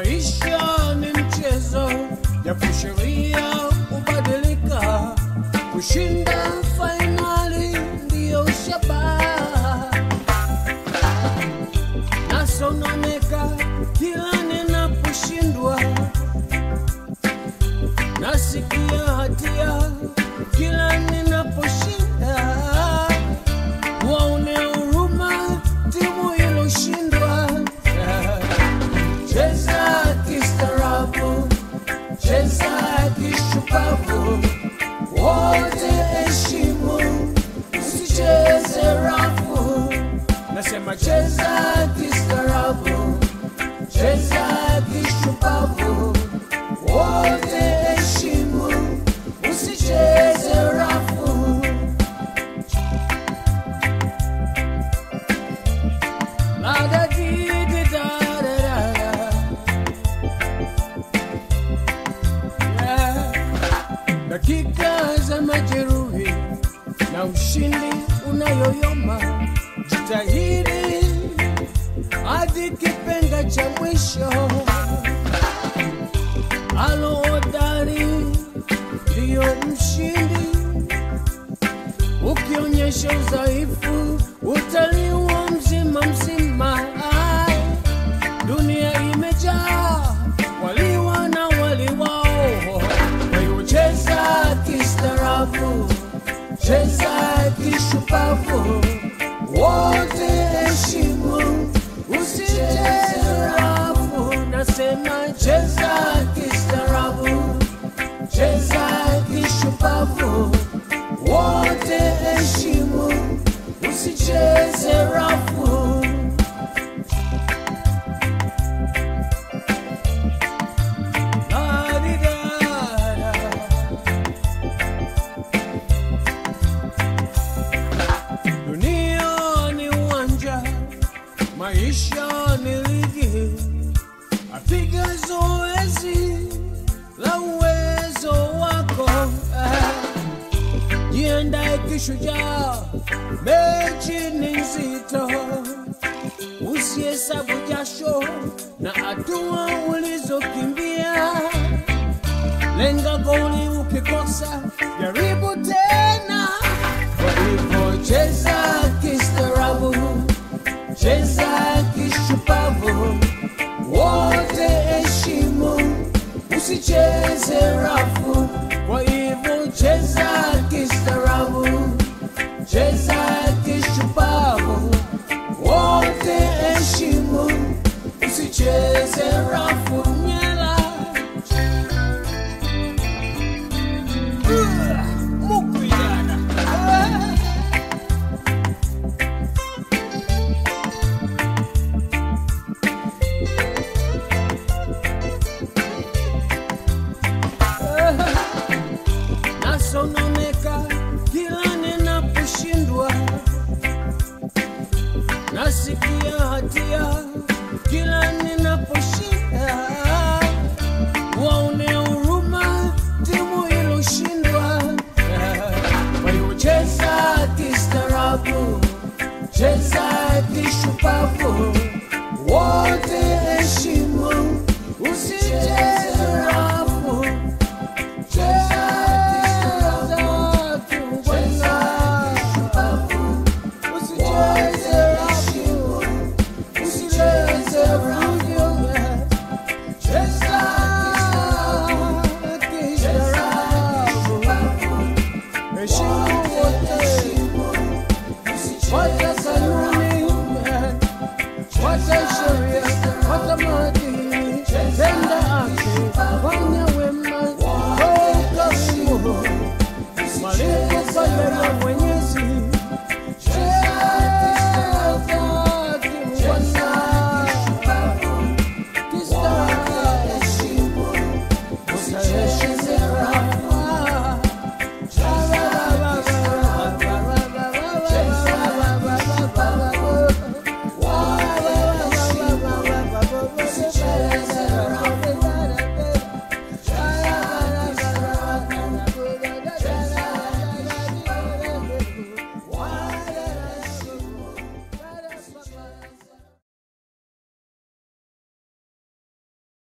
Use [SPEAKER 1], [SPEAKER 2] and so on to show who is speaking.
[SPEAKER 1] Maisha ni mchezo, japo sheria hubadilika. Kushinda fainali ndiyo shabaha, nasononeka kila ninaposhindwa, nasikia hatia kila ninaposhinda. Waone huruma timu iloshindwa. Cheza kistaarabu, cheza kishupavu, wote heshimu, usicheze rafu. Nasema cheza kistaarabu, cheza kishupavu, wote heshimu, usicheze rafu. La da di di da da da da. Yeah. Dakika za majeruhi na ushindi unayoyoma, jitahidi hadi kipenga cha mwisho. Aloodari ndiyo mshindi, ukionyesha udhaifu utaliwa mzima mzima. Ai, Dunia imejaa waliwa na waliwao. Kwa hiyo cheza kistaarabu, cheza kishupavu, wote heshimu, usicheze rafu. Nasema cheza kistaarabu, cheza kishupavu, wote heshimu, usicheze rafu. La-di-da-da. Dunia ni uwanja, maisha ni ligi, apiga zoezi la uwezo wako. Ah, Jiandae kishujaa, mechi ni nzito, usihesabu jasho na hatua ulizokimbia. Lenga goli, ukikosa jaribu tena. Kwa hivyo cheza